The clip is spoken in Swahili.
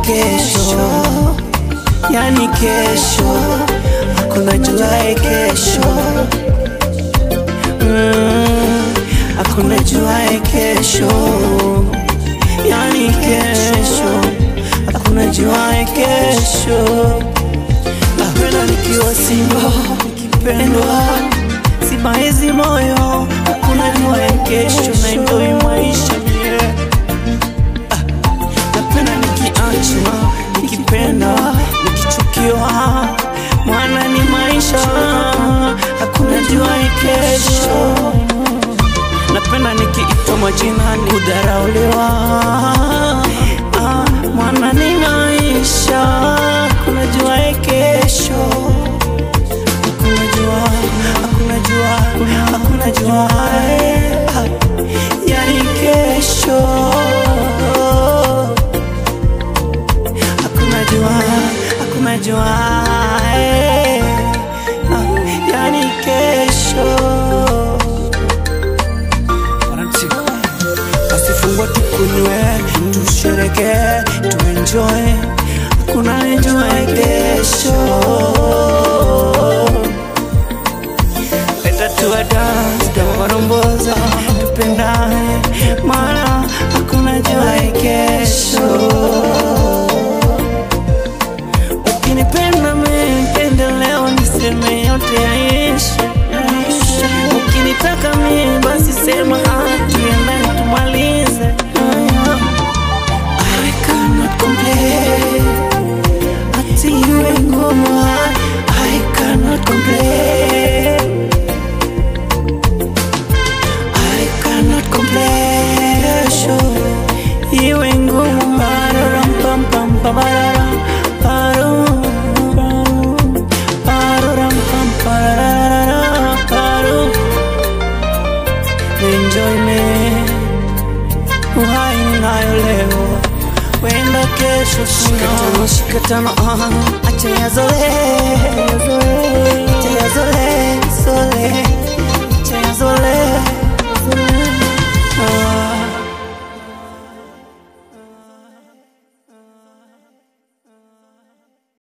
kesho, yani kesho, hakuna juae kesho mm, hakuna juae kesho, yani kesho, hakuna juae kesho. Napenda nikiwa single, nikipendwa sibaizi moyo, hakuna juae kesho, na enjoy maisha yeah. Napenda nikiachwa, nikipenda, nikichukiwa, mwana ni maisha, hakuna juae kesho. Napenda nikiitwa majina, ni kudharauliwa, ah, mwana ni maisha, hakuna juae kesho. Hakuna jua, hakuna jua, hakuna jua, ah, yani kesho hakuna jua, hakuna jua, eh, ah, yani kesho. Basi fungua tukunywe, tushereke, tuenjoy, hakuna enjoy kesho. Leta tuwa dance, kama waromboza, tupendane, maana hakuna jua kesho. Ukinipenda mipende leo, niseme yote yaishi. Ukinitaka mimi basi sema ah, tuendane tumalize. I cannot complain, ati iwe ngumu, I cannot complain. I cannot complain, kesho iwe ngumu, pararam pam pam pam pararam paru paru pararam pam pararam paru enjoyment uhai ninayo leo wenda kesho sina shikatano ah, acha yazoe